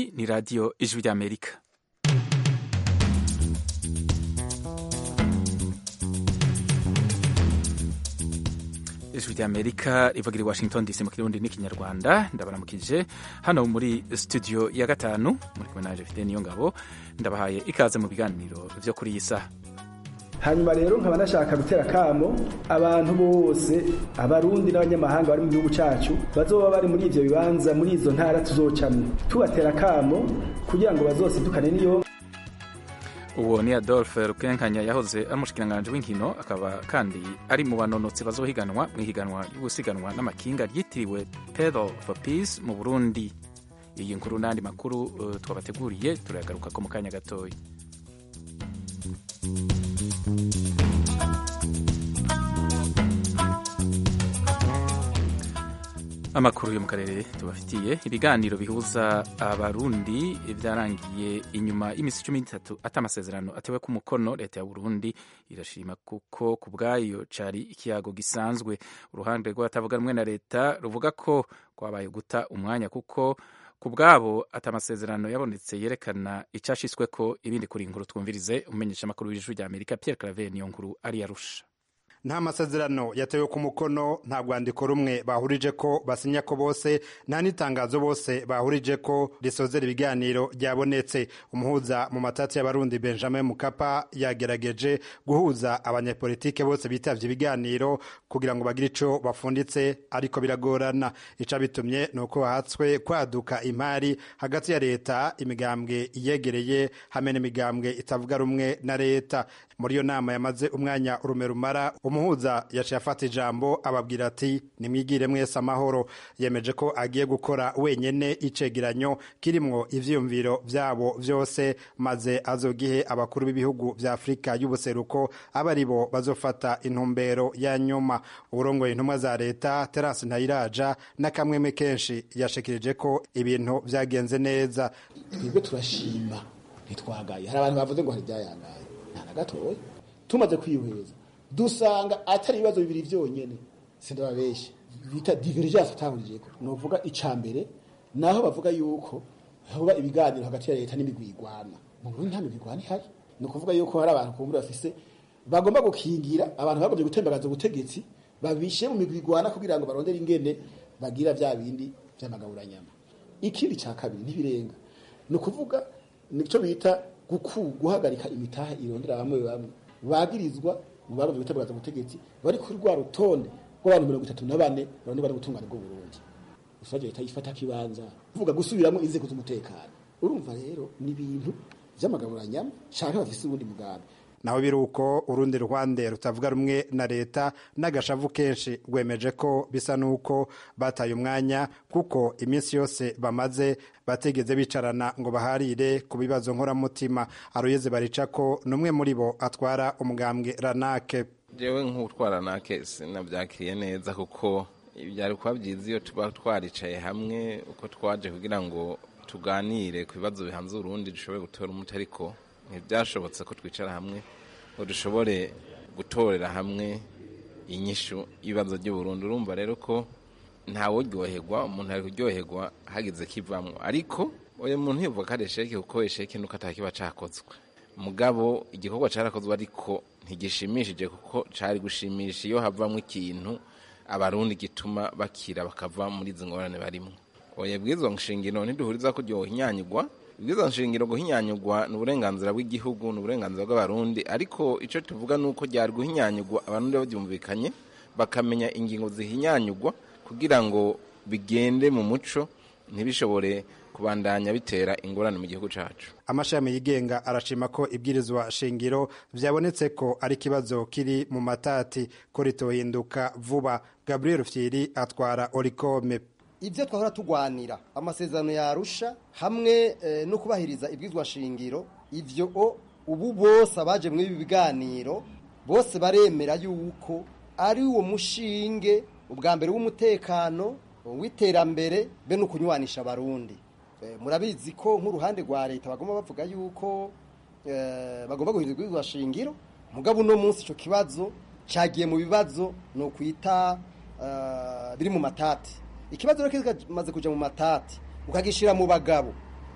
iyi ni radiyo ijwi ry'amerika ijwi ry'amerika rivugira i washington dc mu kirundi n'ikinyarwanda ndabaramukije hano muri studio ya gatanu muri kumwe naje fide niyo ngabo ndabahaye ikaze mu biganiro vyo kuri iyi saha hanyuma rero nkaba nashaka gutera kamo abantu bose abarundi n'abanyamahanga bari mu gihugu cacu bazoba bari muri ivyo bibanza muri izo ntara tuzocamwo tubatera kamo kugira ngo bazosidukane n'iyo uwo ni adolphe rukenkanya yahoze ari umushikiranganji w'inkino akaba kandi ari mu banonotsi bazohiganwa mu ihiganwa y'ugusiganwa n'amakinga ryitiriwe pedal for peace mu burundi iyi nkuru n'andi makuru uh, twabateguriye turayagaruka ko mu kanya gatoya amakuru yo mu karere tubafitiye ibiganiro bihuza abarundi byarangiye inyuma y'imisi cumi n'itatu ata amasezerano atewe ku mukono leta ya burundi irashima kuko ku bwayo cari ikiyago gisanzwe uruhande rw'abatavuga rumwe na leta ruvuga ko kwabaye guta umwanya kuko ku bwabo ata amasezerano yabonetse yerekana icashisweko ibindi kuri inkuru twumvirize umumenyesha amakuru w'ijwi rya amerika pierre claver niyo nkuru ari yarusha nta masezerano yatewe ku mukono nta rwandiko rumwe bahurije ko basinya ko bose nta n'itangazo bose bahurije ko risozera ibiganiro ryabonetse umuhuza mu matati y'abarundi benjamin mukapa yagerageje guhuza abanyepolitike bose bitavye ibiganiro kugira ngo bagire ico bafunditse ariko biragorana ica bitumye ni uko hatswe kwaduka imari hagati ya leta imigambwe iyegereye hamwe n'imigambwe itavuga rumwe na leta muri iyo nama yamaze umwanya urume rumara umuhuza yaciye afata ijambo ababwira ati nimwigire mwese amahoro yemeje ko agiye gukora wenyene icegeranyo kirimwo ivyiyumviro vyabo vyose maze azogihe abakuru b'ibihugu vya afurika y'ubuseruko aba ari bo bazofata intumbero ya nyuma uburongoye intumwa za leta terasi ntayiraja n'akamweme kenshi yashikirije ko ibintu vyagenze neza twebwe turashima ntitwagaye hari abantu bavuze ngo hari ibyayangaye nta na gatoya tumaze kwihweza dusanga atari ibibazo bibiri vyonyene sindababeshe bita divergence atahurijeko novuga ica mbere naho bavuga yuko hoba ibiganiro hagati ya leta n'imigwi igwana mu Burundi nta migwi igwana ihari ni ukuvuga yuko hari abantu kumbura bafise bagomba gukingira abantu bagombye gutembagaza ubutegetsi babishe mu migwi igwana kugira ngo barondere ingene bagira vya bindi vy'amagaburanyama ikindi ca kabiri ntibirenga ni ukuvuga nico bita guhagarika imitahe irondera bamwe bamwe bagirizwa mu bagombye gutembagaza ubutegetsi bari kuri rwa rutonde rw'abantu mirongo itatu na bane bane bari gutungana bwo Burundi ushaje leta yifata kibanza kuvuga gusubiramo inzego z'umutekano urumva rero ni ibintu vy'amagaburanyama canke bafise ubundi mugambi naho biri uko urundi ruhande rutavuga rumwe na leta n'agashavu kenshi rwemeje ko bisa n'uko bataye umwanya kuko iminsi yose bamaze bategeze bicarana ngo baharire ku bibazo nkoramutima aroyeze barica ko n'umwe muri bo atwara umugambwe ranake jewe nk'utwara ranake sinabyakiriye neza kuko byari kuba byiza iyo tuba twaricaye hamwe uko twaje kugira ngo tuganire ku bibazo bihanze urundi dushobore gutora umuti ariko ntibyashobotse ko twicara hamwe ngo dushobore gutorera hamwe inyishu y'ibibazo by'uburundi urumva rero ko ntawuryoherwa umuntu ari kuryoherwa hagize kivamwo ariko uyu muntu yivuga ko ari esheke kuko esheke nuko atakiba cakozwe mugabo igikorwa carakozwe ariko ntigishimishije kuko cari gushimisha iyo havamwo ikintu abarundi gituma bakira bakava muri izi ngorane barimwo oya bw'izo nshingiro ntiduhuriza ko ryohinyanyigwa ibwiza nshingiro guhinyanyugwa ni uburenganzira bw'igihugu ni uburenganzira bw'abarundi ariko icyo tuvuga ni uko ryari guhinyanyugwa abarundi babyumvikanye bakamenya ingingo zihinyanyugwa kugira ngo bigende mu muco ntibishobore kubandanya bitera ingorane mu gihugu cyacu amashami yigenga arashima ko ibwirizwa shingiro byabonetse ko ari ikibazo kiri mu matati ko ritohinduka vuba gabriel fyiri atwara orikome ibyo twahora tugwanira amasezerano yarusha hamwe no kubahiriza ibwizwa shingiro ivyo ubu bose abaje muri ibi biganiro bose baremera yuko ari uwo mushinge ubwa mbere w'umutekano w'iterambere be no kunywanisha abarundi murabizi ko nk'uruhande rwa leta bagomba bavuga yuko bagomba guhindura ibwizwa shingiro mugabo uno munsi ico kibazo cagiye mu bibazo no kwita biri mu matati ikibazo rero kimaze kuja mu matati ukagishira mu bagabo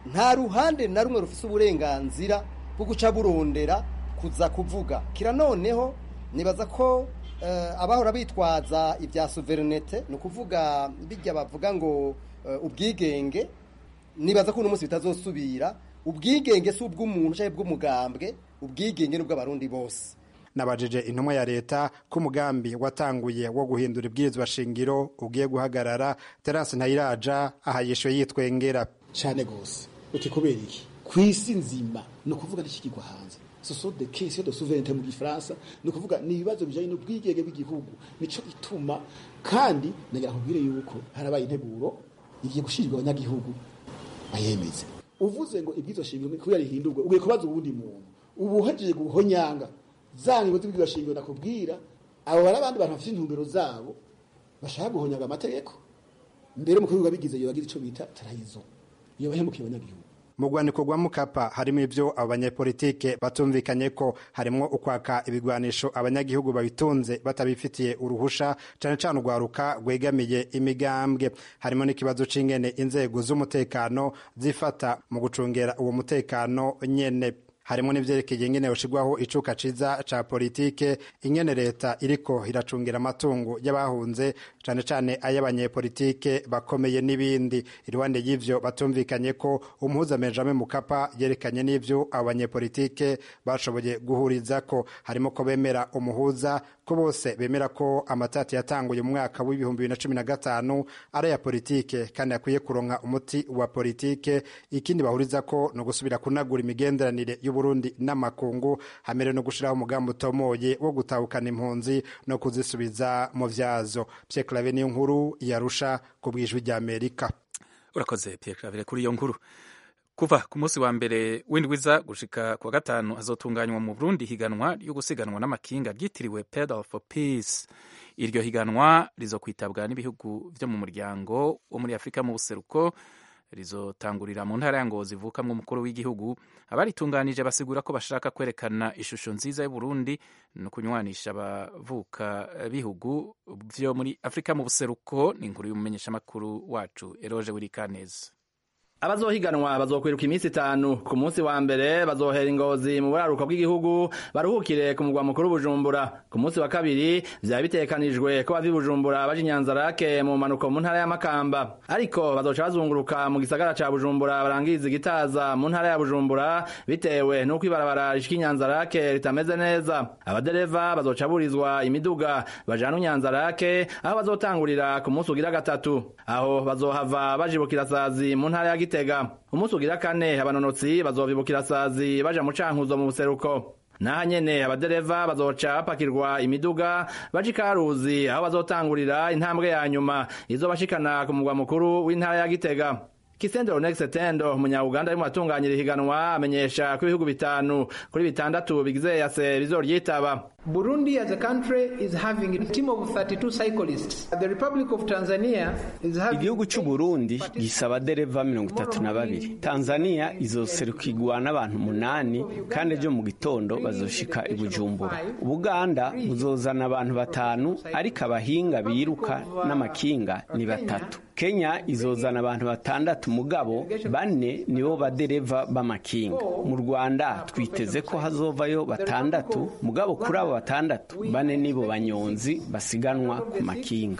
nta ruhande na rumwe rufise uburenganzira bwo guca burondera kuza kuvuga kira noneho nibaza ko uh, abahora bitwaza ibya souverinete ni ukuvuga bijya bavuga ngo uh, ubwigenge nibaza ko uno munsi bitazosubira ubwigenge si ubw'umuntu cyangwa ubw'umugambwe ubwigenge ni ubw'abarundi bose nabajije intumwa ya leta ko umugambi watanguye wo guhindura ibwirizwa shingiro ugiye guhagarara terasi ntayiraja aha yishuye yitwengera cyane gose uti kubera iki ku isi nzima ni ukuvuga n'ikigirwa hanze soso de kesi de souveraineté mu gifaransa ni ukuvuga ni ibibazo bijanye n'ubwigenge bw'igihugu nico ituma kandi nagira nkubwire yuko harabaye integuro igiye gushirirwa abanyagihugu bayemeze uvuze ngo ibwizo shingiro kubera rihindurwe ugiye kubaza ubundi muntu ubu uhejeje guhonyanga za ngingo z'ibwizo shingiro nakubwira abo bari abandi bantu bafite intumbero zabo bashaka guhonyanga amategeko mbere mu kubivuga bigize iyo bagize ico bita tarayizo iyo bahemukiye abanyagihugu mu rwandiko rwa mukapa harimo ibyo abo banyepolitike batumvikanye ko harimo ukwaka ibigwanisho abanyagihugu babitunze batabifitiye uruhusha cyane cyane urwaruka rwegamiye imigambwe harimo n'ikibazo c'ingene inzego z'umutekano zifata mu gucungera uwo mutekano nyene harimo n'ivyerekeye ingene yoshirwaho icuka ciza ca politike ingene leta iriko iracungira amatungo y'abahunze cane cane ay'abanyepolitike bakomeye n'ibindi iruhande y'ivyo batumvikanye ko umuhuza Benjamin Mukapa yerekanye n'ivyo abo banyepolitike bashoboye guhurizako harimo ko bemera umuhuza ko bose bemera ko amatati yatanguye mu mwaka w'ibihumbi bibiri na cumi na gatanu ari aya politike kandi akwiye kuronka umuti wa politike ikindi bahuriza ko ni ugusubira kunagura imigenderanire y'uburundi n'amakungu hamere no gushiraho umugambi utomoye wo gutahukana impunzi no kuzisubiza mu vyazo Pierre Claver niyo nkuru yarusha ku bwijwi rya Amerika urakoze Pierre Claver kuri iyo nkuru kuva ku munsi wa mbere w'indwiza gushika ku wa gatanu hazotunganywa mu Burundi higanwa ryo gusiganwa n'amakinga ryitiriwe Pedal for Peace iryo higanwa rizokwitabwa n'ibihugu vyo mu muryango wo muri Afurika mu buseruko rizotangurira mu ntara ya Ngozi ivukamwo umukuru w'igihugu abaritunganije basigura ko bashaka kwerekana ishusho nziza y'Uburundi no kunywanisha abavuka bihugu vyo muri Afurika mu buseruko ni inkuru y'umumenyeshamakuru wacu Eroge Wirikaneza abazohiganwa bazokwiruka iminsi itanu ku munsi wa mbere bazohera ingozi mu buraruko bw'igihugu baruhukire ku mugwa mukuru bujumbura ku munsi wa kabiri vyaba bitegekanijwe ko bava i bujumbura baja inyanzarake mu manuko mu ntara ya makamba ariko bazoca bazunguruka mu gisagara ca bujumbura barangiriza igitaza mu ntara ya bujumbura bitewe n'uko ibarabara rishika inyanzarake ritameze neza abadereva bazoca burizwa imiduga bajana inyanzarake aho bazotangurira ku munsi ugira gatatu aho bazohava bajibukira sazi mu ntara ya gitega umunsi ugira kane abanonotsi bazovibukira sazi baja mu cankuzo mu buseruko naha nyene abadereva bazoca bapakirwa imiduga baja ikaruzi aho bazotangurira intambwe ya nyuma izobashikana ku mugwa mukuru w'intara ya gitega Kisendero Next Tendo umunya-Uganda arimo atunganyira ihiganwa amenyesha ko ibihugu bitanu kuri bitandatu bigize yase bizoryitaba Burundi as a country is having a team of 32 cyclists. The Republic of Tanzania is having Igihugu c'u Burundi gisaba dereva mirongo itatu na babiri. Tanzania izoserukirwa n'abantu munani kandi ejo mu gitondo bazoshika i Bujumbura. Ubuganda buzozana abantu batanu ariko abahinga biruka n'amakinga ni batatu. Kenya izozana abantu batandatu mugabo bane nibo badereva b'amakinga. Mu Rwanda twiteze ko hazovayo batandatu mugabo kuri abo batandatu bane nibo banyonzi basiganwa ku makinga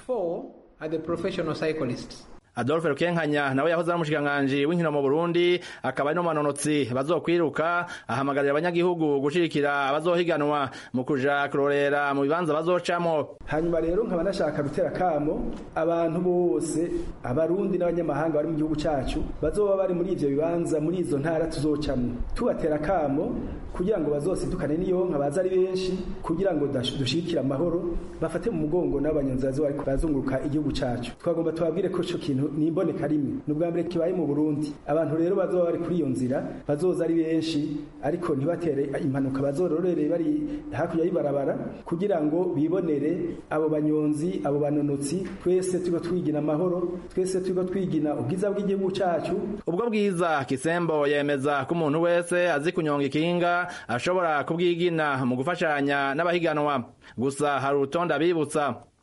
Adolphe Rukenkanya nawe yahoze ari umushikiranganji w'inkino mu Burundi akaba ari no manonotsi bazokwiruka ahamagarira abanyagihugu gushirikira abazohiganwa mu kuja kurorera mu bibanza bazocamo hanyuma rero nkaba nashaka gutera kamo abantu bose abarundi n'abanyamahanga bari mu gihugu cacu bazoba bari muri ivyo bibanza muri izo ntara tuzocamo tubatera kamo kugira ngo bazosidukane niyonka baza ari benshi kugira ngo dushikire amahoro bafate mu mugongo n'abanyonzi bazoba bariko bazunguruka igihugu cacu twagomba tubabwire ko ico kintu ni imboneka rimwe ni ubwa mbere kibaye mu Burundi abantu rero bazoba bari kuri iyo nzira bazoza ari benshi ariko ntibatere impanuka bazororere bari hakurya y'ibarabara kugira ngo bibonere abo banyonzi abo banonotsi twese turiko twigina amahoro twese turiko twigina ubwiza bw'igihugu cacu ubwo bwiza kisembo yemeza ko umuntu wese azi kunyonga ikinga ashobora kubwigina mu gufashanya n'abahiganwa gusa hari urutonde abibutsa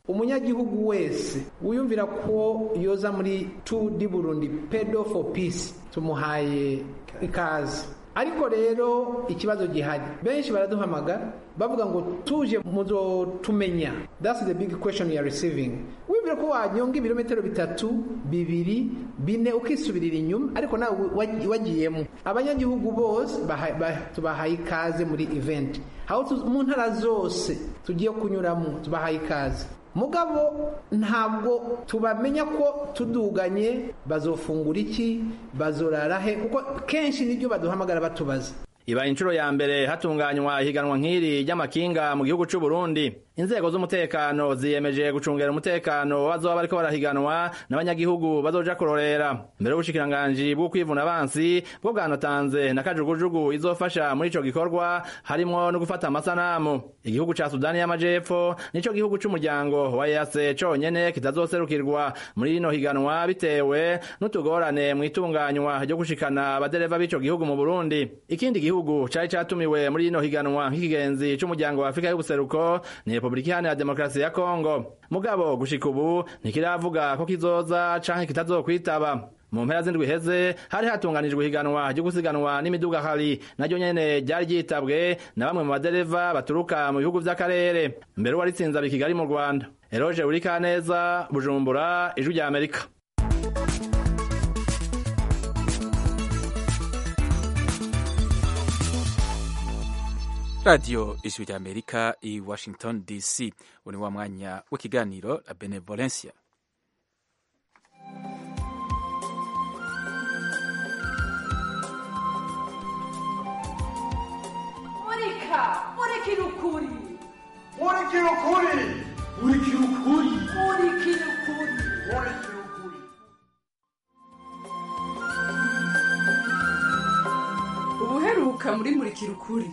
umunyagihugu wese wiyumvira ko yoza muri tu di burundi pedo for peace tumuhaye ikaze ariko rero ikibazo gihari benshi baraduhamagara bavuga ngo tuje muzotumenya that's the big question you are receiving wibwira ko wanyonga ibirometero bitatu bibiri bine ukisubirira inyuma ariko nawe wagiyemo abanyagihugu bose tubahaye ikaze muri event aho mu ntara zose tugiye kunyuramo tubahaye ikaze mugabo ntabwo tubamenya ko tuduganye bazofungura iki bazorara he kuko kenshi nibyo baduhamagara batubaza ibaye inshuro ya mbere hatunganywa ihiganwa nk'iri ry'amakinga mu gihugu cy'u Burundi inzego z'umutekano ziyemeje gucungera umutekano w'abazoba bariko barahiganwa n'abanyagihugu bazoja kurorera mbere y'ubushikiranganji bwo kwivuna abansi bwo bwanatanze na kajugujugu izofasha muri ico gikorwa harimwo no gufata amasanamu igihugu ca Sudani y'Amajepfo nico gihugu c'umuryango wa EAC conyene kitazoserukirwa muri rino higanwa bitewe n'utugorane mu itunganywa ryo gushikana abadereva b'ico gihugu mu Burundi ikindi gihugu cari catumiwe muri rino higanwa nk'ikigenzi c'umuryango wa Afrika y'ubuseruko ni Republika Iharanira Demokarasi ya Kongo mugabo gushika ubu ntikiravuga ko kizoza canke kitazokwitaba mu mpera z'indwi heze hari hatunganijwe ihiganwa ryo gusiganwa n'imiduga hari naryo nyene ryari ryitabwe na bamwe mu badereva baturuka mu bihugu vy'akarere mbere uwaritsinze abi Kigali mu Rwanda Eroge Urikaneza Bujumbura Ijwi rya Amerika radiyo ijwi rya amerika i washington dc ubu ni wa mwanya w'ikiganiro la benevolencia murika murikira ukuri murikira ukuri murikira ukuri murikira ukuri murikira ukuri ubuheruka muri murikira ukuri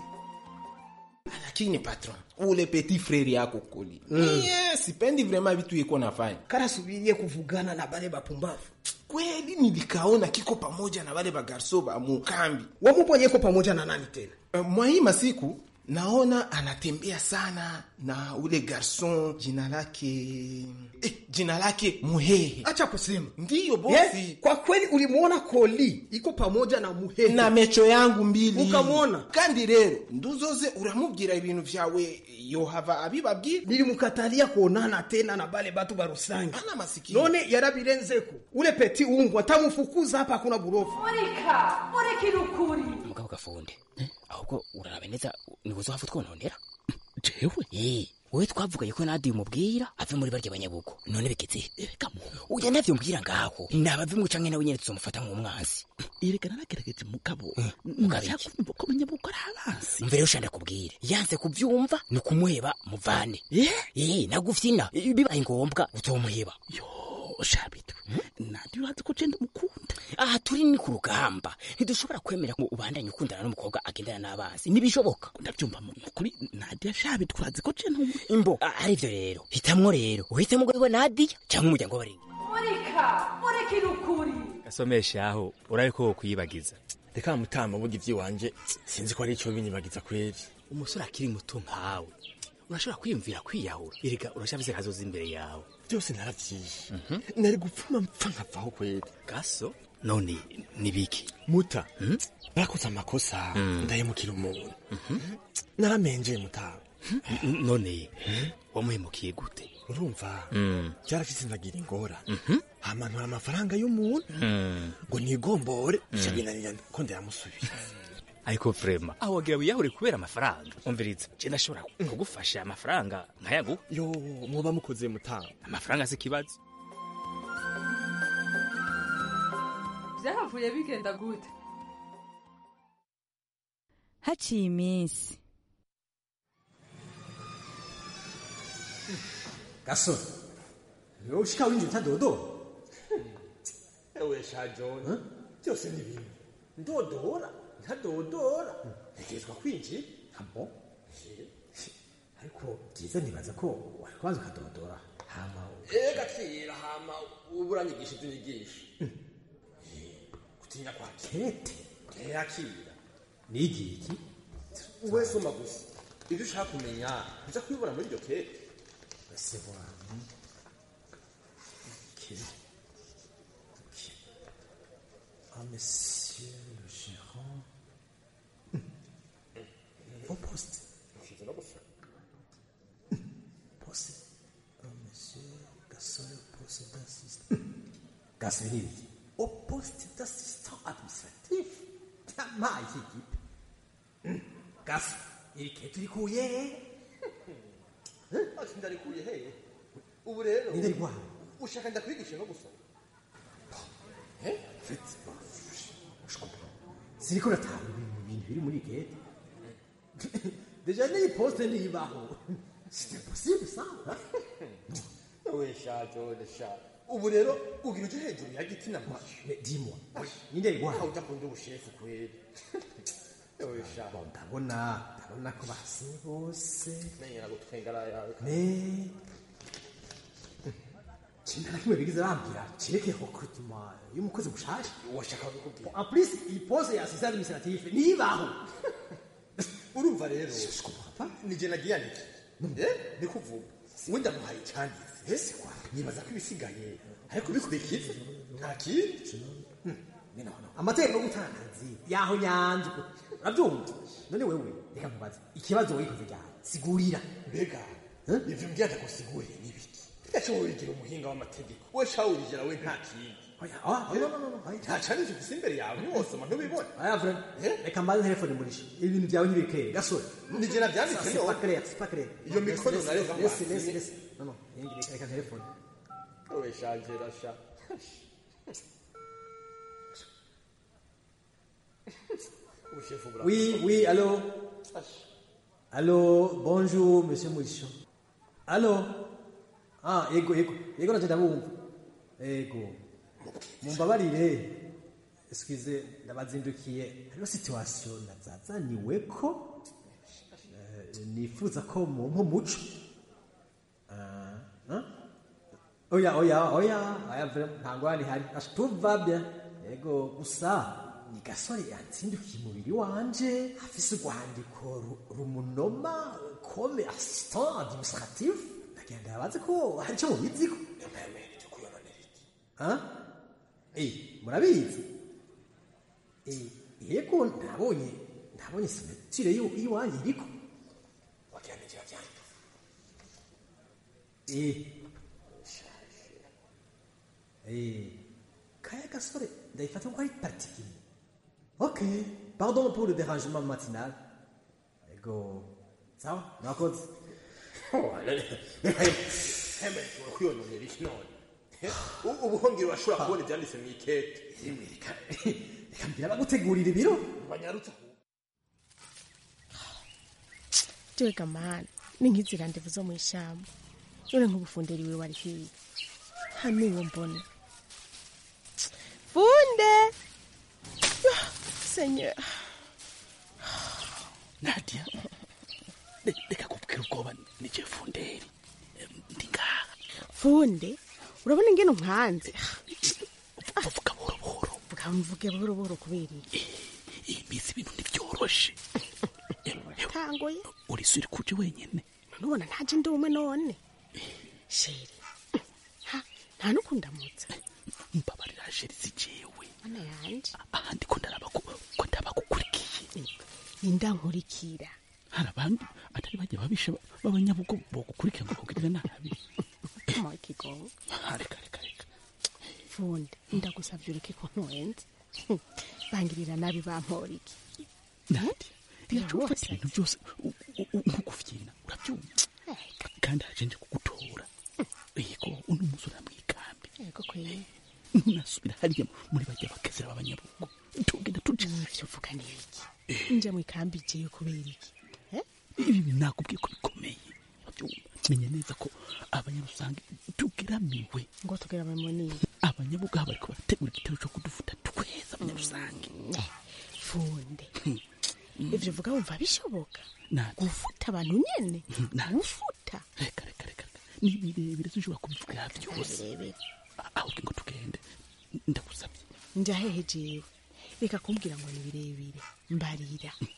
lakini patron ule petit frere yako kuli mm. yeah, sipendi vrema vitu iko nafanya karasubirie kuvugana na bale bapumbavu kweli nilikaona kiko pamoja na bale bagarso ba mukambi wamuponyeko pamoja na nani tena uh, mwahii masiku naona anatembea sana na ule garson jina lake eh, jina lake muhehe acha kusema ndiyo bosi yes, kwa kweli ulimwona koli iko pamoja na muhehe na mecho yangu mbili ukamwona kandi rero nduzoze uramubwira ibintu vyawe yohava abibabwira nilimukatalia kuonana tena na bale batu barusangi ana masikio none yarabirenzeko ule peti umbwa tamufukuza hapa hakuna burofu murika murikira ukuri mugabo gafunde ahubwo uraraba neza nibuzo hafu twononera jewe eh wewe twavugaye ko nadi umubwira ave muri barya banyabugo none bigeze reka mu uya ndavyo mbwira ngaho nabave mu canke nawe nyene tuzomufata nk'umwansi irekana nagerageje mugabo nashaka kumva ko banyabugo ari abansi mvere ushanda kubwire yanze kuvyumva ni kumuheba muvane eh nagufyina bibaye ngombwa uzomuheba yo shabitu nadi urazi ko cenda mukunda aha turi ni ku rugamba ntidushobora kwemera ngo ubandanye ukundana n'umukobwa agendana n'abanzi ntibishoboka ndabyumva mukuri nadiya shabitu urazi ko cenda imbo ari ivyo rero hitamwo rero uhitemo ngo nadiya cyangwa umuryango w'abaringi murika murikira ukuri gasomesha aho urabe ko wokwiyibagiza reka mutama burya ivy'iwanje sinzi ko ari ico binyibagiza kweri umusore akiri muto nkawe urashobora kwiyumvira kwiyahura erega urashafise kazoza imbere yawe byose naravyishe nari gupfuma mpfa nkavaho kweri gaso none nibiki muta barakoze amakosa ndahemukira umuntu naramenjeye mutama none wamuhemukiye gute urumva byarafise ndagira ingora hamanura amafaranga y'umuntu ngo nigombore bica binanira ko ndayamusubiza ariko vrema aho wagira wiyahure kubera amafaranga umviriza je ndashobora kugufasha amafaranga nkayaguha yo mwoba mukoze mutanga amafaranga si ikibazo byahavuye bigenda gute haciye iminsi gasore niwe ushika winjira utadodora ewe sha john byose ni bimwe ndodora ntadodora ntegerezwa kwinjira abo ariko byiza nibaza ko wakubanza ukadodora hama ega kira hama ubu uranyigisha ibyo unyigisha gutinya kwakira kete yakira nigiye iki we soma gusa ibyo ushaka kumenya uza kubibona muri iryo kete C'est bon. Ok. Ok. Ah, monsieur le gérant. Au poste. Poste. Ah, monsieur Gasol, poste d'assistant. Gasol, au poste d'assistant administratif. Yampaye ikipe. Gas, iri ketu rikuye ati ndarikuye hehe ubu rero Ni ndarikwaye. ushaka ndakwigisha no gusoma siriko natanga ibintu bintu biri muri gate deja n'iyi poste ntiyibaho c'est possible ça we sha jone sha ubu rero ugira uje hejuru ya giti na mashi dis-moi ninde rikwaye aho udakunda ubushefu kweli we sha ndabona ndabona ko basinye bose menyera gutwengara yawe mais kintu na kimwe bigize bambwira kireke recrutement y'umukozi mushasha washaka kubikubwira en plus iyi poste ya assistant administratif ntiyibaho urumva rero nije nagiye andiki eh ndikuvuga we ndamuhaye icyanditse nibaza ko ibisigaye ariko bikurikiza nta kindi amategeko yo gutanga akazi yaho nyanzwe urabyumva none wewe reka nkubaze ikibazo wikoze ryari sigurira mbega ivyo mbwira ndagusiguriye n'ibiki ese wowe wigira umuhinga w'amategeko we shawurijera we nta kindi nta canditse ufise imbere yawe ntiwosoma ntubibona aya vrem reka mbaze telefone murisha ibintu byawe ntibikere gasore nije navyanditse c'est pas clair c'est pas clair iyo mikono Laisse, nayo laisse, laisse, laisse, laisse. non non reka reka telefone we shangera sha ubushefu bura Oui, oui, allô Allô, bonjour, monsieur Mouicho. Allô Ah, yego, yego, yego nacyo ndabumva. Yego. Mumbabarire. Excuse, ndabazindukiye. Hariho situation nazazaniweko. Eh, nifuza ko mumpa umuco. Ah, ah? Oya, oya, oya, oya, vraiment, nta ngwani hari. Asha, tout va bien. Yego, gusa ni gasore yatsindukiye umubiri wanje afise urwandiko ru- rumunoma comme assistant administratif ndagenda yabaze ko hari icyo mubiziko Hein? Eh, murabizi Eh, yego nabonye nabonye simetire y'iwanyu iriko wakiandikira vyandika Eh. Eh. Kaya gasore ndayifata ko ari particulier. Ok. Pardon pour le dérangement matinal. Ego. Sawa? Mwakoze. hembe ushobora kwiyononera iki none U- ubuhongero urashobora kubona ivyanditse mw'ikete Reka mbwira bagutegurira ibiro. banyarutse jewe gamana ni nk'izira ndevu zo mu ishyamba none nk'ubufunderi wiwe wari hiya hano uwo mbona funde senye nadia re- reka kubwira ubwoba nije funderi ndi ngaha funde urabona ingene umwanze vuga buhoro buhoro vuga mvuge buhoro buhoro kubera iki iyi minsi ibintu ntibyoroshe tangoye urisuri kuje wenyene nubona ntaje ndi umwe none sheri ha nta n'ukundamutsa mbabarira sheri si jewe mana yanje ahandi ko ndaraba ko ko ndabagukurikiye indankurikira hari abandi atari bajya babisha b'abanyabugo bogukurikira ngo bakugirire nabi kama ikigongo reka reka reka funde ndagusavye ureke ko nkwenze bangirira nabi bampora iki nadia biraca ufata ibintu byose u- u- u- nko kuvyina urabyumva kandi haje nje kugutora yego uno musore amwikambi yego kweye ntunasubira hariya muri bajya bakezera b'abanyabugo tugenda tuja ivyo uvuga ni iki nje mu ikambi jewe kubera iki ibi bintu nakubwiye ko bikomeye urabyumva menya neza ko abanyarusange tugeramiwe ngo tugeramiwe nini abanyabugo aha bariko barategura igitero co kudufuta tweza abanyarusange funde ivyo uvuga wumva bishoboka Nadi. gufuta abantu nyene Nadi. gufuta reka reka reka reka ni birebire sinshobora kubivugira byose ahubwo ngo tugende ndagusabye nja hehe jewe reka kumbwira ngo ni birebire mbarira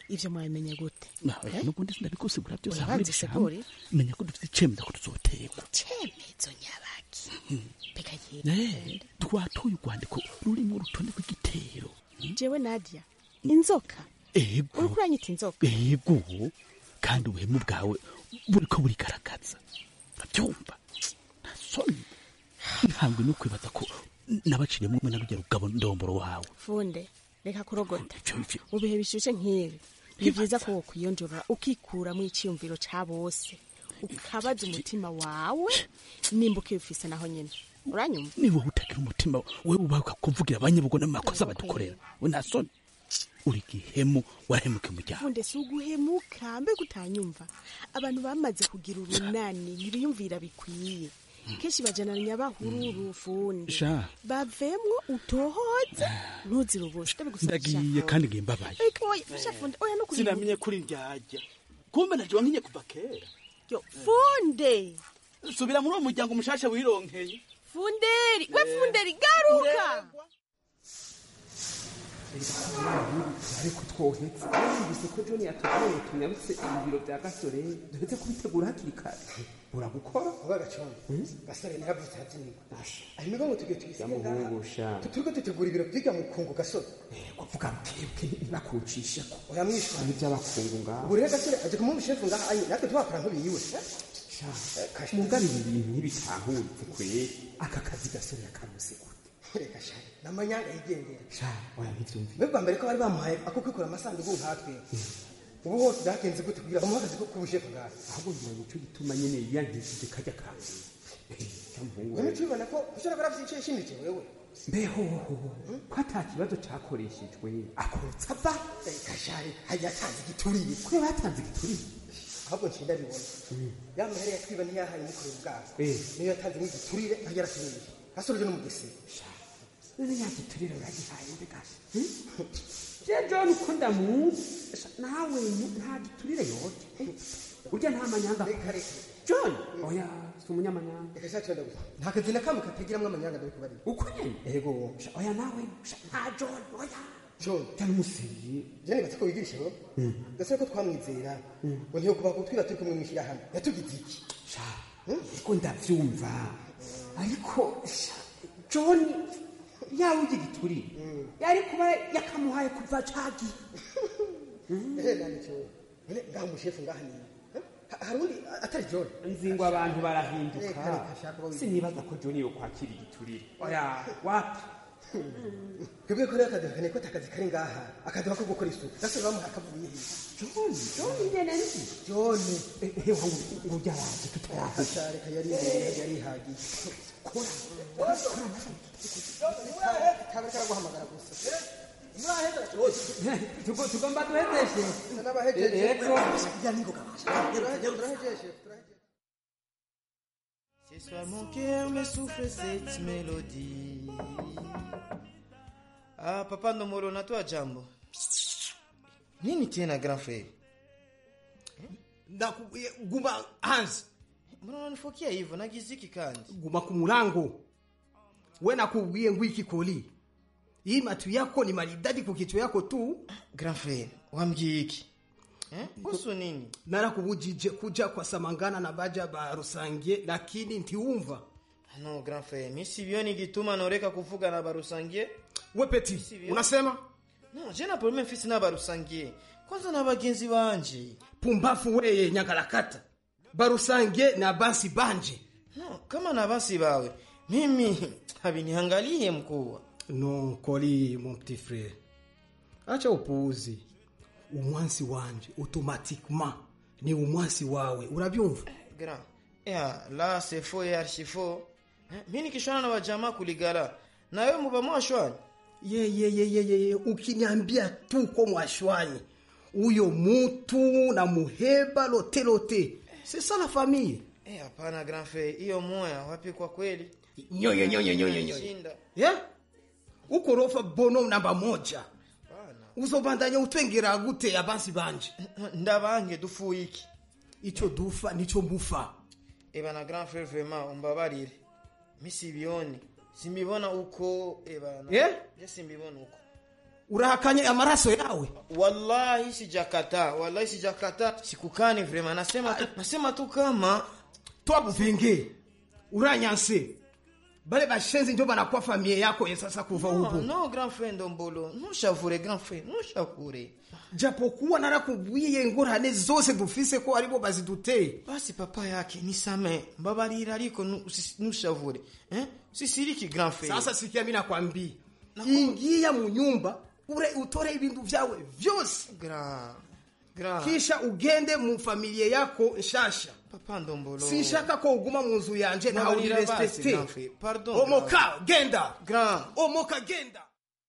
ivyo mwabimenye gute oya n'ubundi sindabigusigura byose Oya, hamwe banze n'ibishamo. usigure. menya ko dufite icemeza ko tuzoterwa cemezo nyabaki mbega Eh, twatoye urwandiko rurimo urutonde rw'igitero jewe nadia inzoka ego uriko uranyita inzoka ego kandi ubuhemu bwawe buriko burigaragaza urabyumva nta soni ntangwe no kwibaza ko nabaciyemo umwe na rugero rugabo ndomboro wawe funde reka kurogota Ivyo- ivyo- mu bihe bishushe nk'ibi ni byiza ko wokwiyonjora ukikuramo iciyumviro ca bose ukabaza umutima wawe nimba ukibufise naho nyene uranyumva niba utagira umutima wewe ubahuka kuvugira abanyabugo n'amakosa badukorera we nta soni uri gihemu warahemuka umuryango funde si uguhemuka mbega utanyumva abantu bamaze kugira urunani ntibiyumvira bikwiye kenshi bajanana nyabahururu funde Sha. bavemwo utohoze ntuzire ubusa ndagiye kandi ngiye mbabaye oya fasha funde oya no kuri sinamenye kuri ndyarya kumbe naje wankinye kuva kera yo funde subira muri uwo muryango mushasha wironkeye funderi we funderi garuka ariko twohetse yumvise ko john yatubwiye ngo tunyarutse ibiro bya gasore duhetse kubitegura hakiri kare uragukora ubagaconga gasore ntihavutse hazinirwa ahimigo ngo tujye tuyisiga yamuhungusha turiko dutegura ibiro byiga mu kungu gasore kuvuga bwebwe ntibakucishe ko oya mwishwa ibi by'abakungu ngaho ubu rero gasore aje kumuha ubushefu ngaha ayi natwe twakora nk'ubiyiwe mugarira ibintu ntibitahuritse kweri aka kazi gasore yakaruse gute reka shari n'amanyanga yigendera sha oya ntibyumvire mbe bwa mbere ko bari bamuhaye ako kwikora amasanduku nkatwe ubu hose byagenze gute kugira bamuhe akazi ko kubushefu ngaha ahubwo ngira nicyo gituma nyene yiyangishije kajya kanzu cyamuhungu wewe tubibona ko ushobora kuba afite icyo yishimije wewe mbeho ko ata kibazo cyakoreshejwe akorotsa ava reka shari hajya atanze igituriye ko batanze igituriye ahubwo nshinda bibona ya mahere yatwiba ntiyahaye umukorera ubwabo Eh. niyo yatanze nk'igiturire ntajya araturire gasore uje no mu gisebe none yagiturire uragihaye mbega je john ko ndamuzi Sha, nawe mu- nta giturire yote urya nta manyanga john oya si umunyamanyanga reka shari twenda gusa nta kazi na kamwe katagiramwo amanyanga ndabikubarira uko nyene ego Sha, oya nawe Sha, nta john oya john cyane umusiyi je nibaza ko wigirisha bo gasore ko twamwizera ngo ntiyo kuva kutwira turi kumwe mw'ishyirahamwe yatugize iki sha ariko ndavyumva ariko sha, john yawe ugira igiturire yari kuba yakamuhaye kuva cagiye ehe nani cyo none ngaha umushefu ngaha ni Ha- hari undi atari john nzi ngo abantu barahinduka Reka, reka, shaka bawigira. sinibaza ko john yo kwakira igiturire oya wapi twebwe ko rero akaduhakane ko atakazi kari ngaha akaduha ko gukora isuku gasore bamuha akavuye he john john nyene nzi john ehe wangu ngo byaraje tutaraje Asha, reka yari yari yihagiye kora kabe karaguhamagara gusa Tugo- tugomba duhezeshe n'abahejeje Yego. ya ningoga turahejeje turahejeje Ce soir mon cœur me souffle cette mélodie. Ah, papa Nomoro, natoa jambo. Nini tena grand frère? ndakubwiye guma hanze Mbona unanifokia hivyo? Nagiziki kandi. guma ku mulango we nakubwiye ngo iki koli hii matu yako ni maridadi ku kichwa yako tu Grand frère, wambie iki? Eh? Kuhusu nini? narakubujije kuja kwa samangana na baja ba rusangie lakini ntiwumva No, grand frère, mimi sivioni gituma noreka kuvuga na barusangie. we peti Sivyo. unasema No, je na problème fisi na barusangie. Kwanza na bagenzi banje. pumbafu weye nyangalakata barusangie na basi banje No, kama na basi bawe. Mimi habiniangalie mkuu. no koli mon petit frère acha upuuzi umwansi wanje automatiquement ni umwansi wawe urabyumva Grand. Ya, la c'est faux et archi faux. Eh, Mimi nikishwana na wajamaa kuligala. Na wewe muba mwashwani. ye ye ye ye ye ye ukiniambia tu ko mwashwanyi huyo mutu na muheba lote lote c'est ça la famille Eh, hapana grand frère, hiyo moya wapi kwa kweli? nyoyo nyoyo nyoyo nyoyo Shinda. yeah? ukorofa bono namba moja uzobandanya utwengera gute abansi banje Ndabange dufu iki. ico dufa nico mufa Eba na grand frère vraiment umbabarire. Mimi sibioni. Simbibona uko eba na. Eh? Je simbibona uko. urahakanye amaraso yawe wallahi sijakataa wallahi sijakataa sikukani vrema nasema tu, nasema tu kama twabuvenge uranyanse bale bashenzi ndio banakuwa famie yako ye sasa kuva no, ubu no grand frère ndombolo ntushavure grand frère ntushavure japokuwa narakubwiye ingorane zose dufise ko aribo baziduteye basi papa yake nisame mbabarira ariko nu- usi- ntushavure eh? sisiriki grand frère sasa sikia mi nakwambia ingia mu nyumba ure utore ibintu vyawe vyose grand grand kisha ugende mu familie yako nshasha papa ndombolo sinshaka ko uguma mu nzu yanje nawe Mbabarira basi, urirespecte grand frère. Pardon, omoka genda grand omoka genda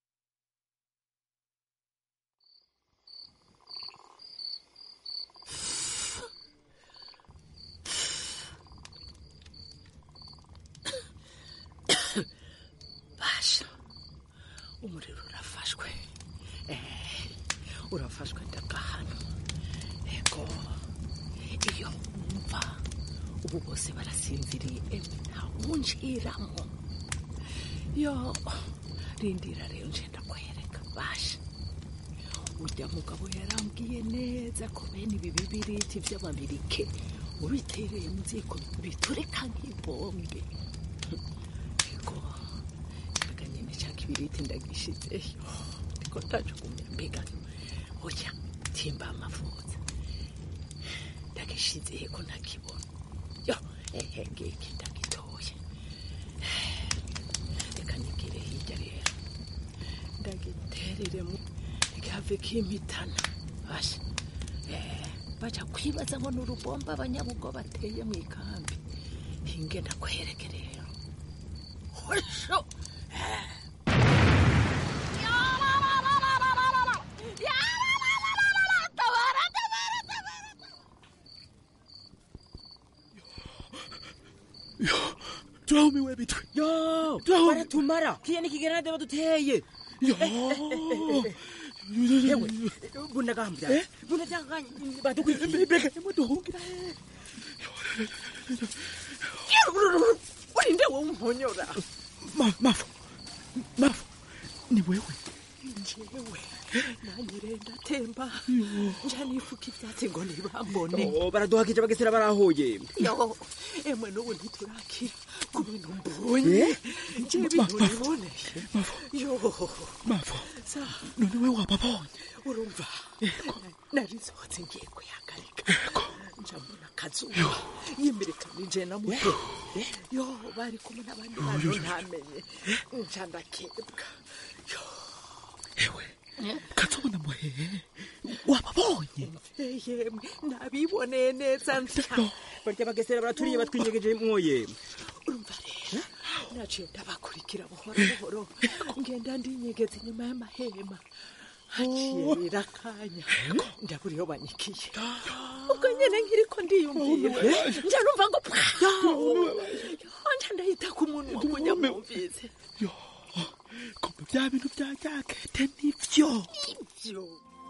basha umuriro urafashwe Eh, urafashwe ndagahano ego iyo wumva ubu bose barasinziriye emwe ntawunjiramo yo rindira rero nje ndakwereka basha urya mugabo yarambwiye neza ko bene ibi bibiriti by'ababirike ubitereye mu ziko biturika nk'ibombe ego mbega nyine cya kibiriti ndagishizeyo ndiko ndajugunya mbega oya timba amavuza ndagishizehe ko ntakibona yo ehe ngiki ndagitoye reka nigire hirya rero ndagiterere mu ntigihave kimpitana basha Eh, baja kwibaza ngo ni urubomba abanyabugo bateye mu ikambi hinge ndakwereke rero hosho turaumiwe bitwe yo baratumara kiya ni kigeranade baduteye yewe bunagambya bunagambya badukwiye mbega muduhungira urinde wowe umponyora mafu mafu ni wewe njyewe nanyire ndatemba nja nifuka ibyatsi ngo ntibambone baraduhakije bagesera barahoye yo emwe n'ubu ntiturakira ku bintu mbonye nje ibintu niboneye yo mafu sa none we wababonye urumva nari nsohotse ngiye kuyagarika nja mbona akazuba yimirikana inje na muto yo bari kumwe n'abandi bantu ntamenye nja ndakebwa ewe katubona muhehe wababonye yemwe nabiboneye neza nsya barya bagesera baraturiye batwinyegeje mwoye urumva rero naciye ndabakurikira buhoro buhoro ngenda ndinyegeza inyuma y'amahema haciye rero akanya ndabura iyo banyikiye ubwo nyene nkiriko ndiyumvira nja numva ngo pwa nja ndahita ku munwa umunyamwumvise kumbe bya bintu bya jakete nivyo ivyo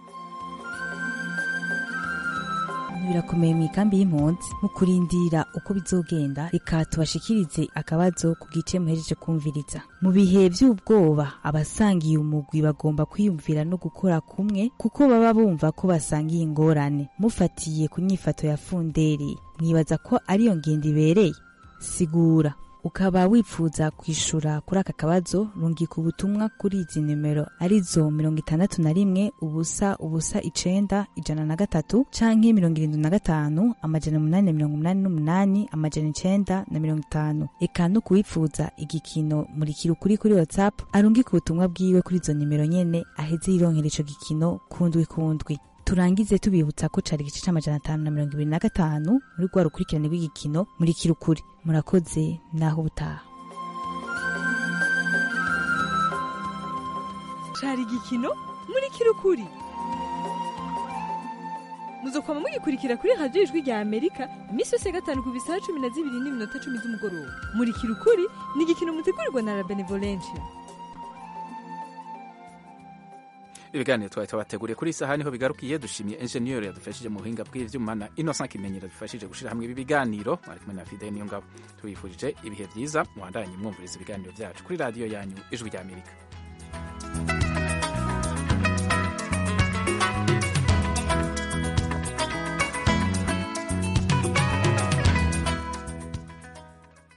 birakomeye mu ikambi y'impunzi mu kurindira uko bizogenda reka tubashikirize akabazo ku gice muhejeje kumviriza mu bihe by'ubwoba abasangiye umugwi bagomba kwiyumvira no gukora kumwe kuko baba bumva ko basangiye ingorane mufatiye ku nyifato ya funderi mwibaza ko ariyo ngendo ibereye sigura ukaba wifuza kwishura kuri aka kabazo rungika ubutumwa kuri izi nimero arizo mirongo itandatu na rimwe ubusa ubusa icenda ijana na gatatu canke mirongo irindwi na gatanu amajana umunani na mirongo umunani n'umunani amajana icenda na mirongo itanu eka no kuwifuza igikino murikira ukuri kuri whatsapp arungika ubutumwa bwiwe kuri izo nimero nyene aheze yironkera ico gikino kundwi kundwi turangize tubibutsa ko cari igice c'amajana atanu na mirongo ibiri na gatanu muri rwa rukurikirane rw'igikino murikira ukuri murakoze naho ubutaha cari igikino muri kirukuri muzokwama mugikurikira kuri radiyo ijwi rya amerika iminsi yose ya gatanu ku bisaha cumi na zibiri n'iminota cumi z'umugoroba muri kirukuri ni igikino mutegurirwa na la benevolencia ibiganiro twari tubateguriye kuri iyi saha niho bigarukiye dushimiye enjeniyeri yadufashije mu buhinga bw'ivyuma na innocent kimenyero dufashije gushyira hamwe ibi biganiro mwari kumwe na fide niyo ngabo tubifurije ibihe byiza muhandanye mwumviriza ibiganiro byacu kuri radiyo yanyu ijwi rya amerika